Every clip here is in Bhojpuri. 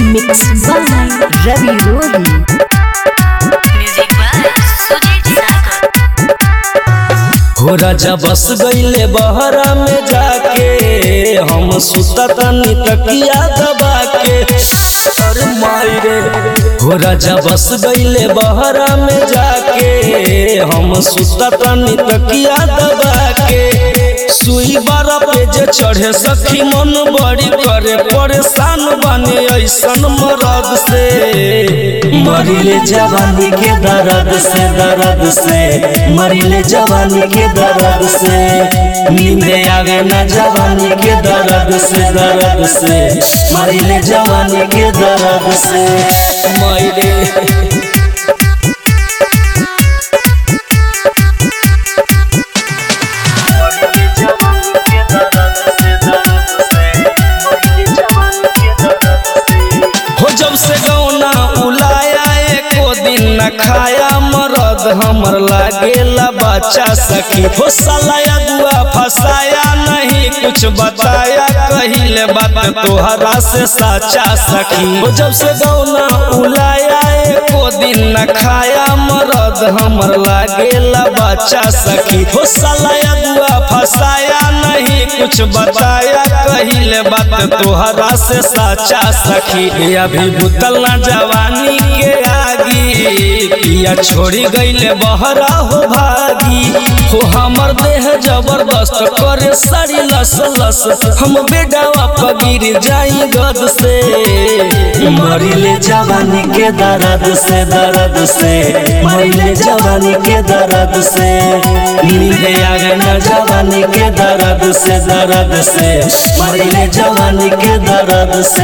Mixed by Ravi Rohi. Music by Sujit Sagar. हो राजा बस गईले बहरा में जाके हम सुता तनी तकिया दबा के अरे माई रे हो राजा बस गईले बहरा में जाके हम सुता तनी तकिया दबा के सुई बारा पे जे चढ़े सखी मन बड़ी करे परेशान बने ऐसन मरद से मरिले जवानी के दर्द से दर्द से मरिले जवानी के दर्द से नींदे आवे ना जवानी के दर्द से दर्द से मरिले जवानी के दर्द से मरे हो जब से गौना उलाया एको दिन न खाया मरद हमर लागेला बच्चा सखी हो सलाया दुआ फसाया नहीं कुछ बताया कहिले बात तोहरा से साचा सखी हो जब से गौना उलाया एको दिन न खाया मरद हमर लागेला बच्चा सखी हो सलाया दुआ फसाया नहीं कुछ बताया कहिले बात तोहरा से साचा सखी ये अभी बुतल ना जवानी के आगी पिया छोड़ी गईले बहरा हो भागी हो हमर देह जबरदस्त करे सारी लस लस हम बेडावा पगिर जाई गद से मरिले जवानी के दर्द से दर्द से मरिले जवानी के दर्द से नींदे आगे न जवानी के दर्द से दर्द से मरिले जवानी के दर्द से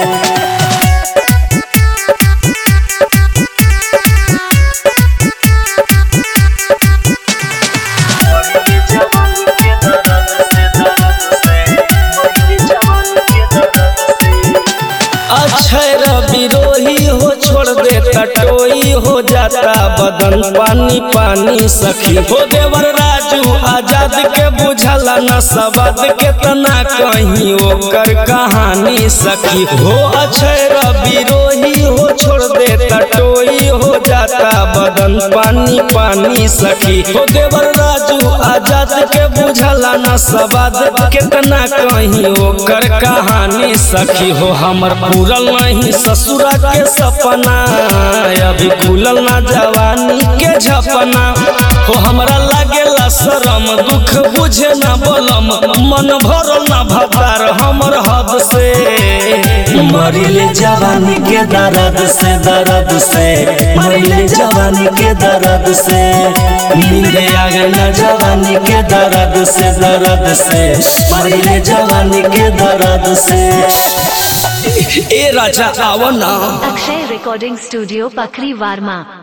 अक्षय विरोही हो छोड़ दे टटोई हो जाता बदन पानी पानी सखी हो देवर राजू आजाद के बुझला न सबद के तना कहीं ओकर कहानी सखी हो अक्षय विरोही हो छोड़ दे टटोई हो जाता बदन पानी पानी सखी हो देवर राजू आजाद के बुझला न सबद कितना कहीं ओकर कहानी सखी हो हमर पूरल नहीं ससुरा के सपना अभी खुलल ना जवानी के झपना हो हमरा लागेला शरम दुख बुझे ना बलम मन भरल ना भतार हमर हद से मरिले जवानी के दर्द से दर्द से मरिले जवानी के दर्द से नींदे आगे न जवानी के दर्द से दर्द से मरिले जवानी के दर्द से ए राजा आवा ना Akshay Recording Studio, Pakri Varma.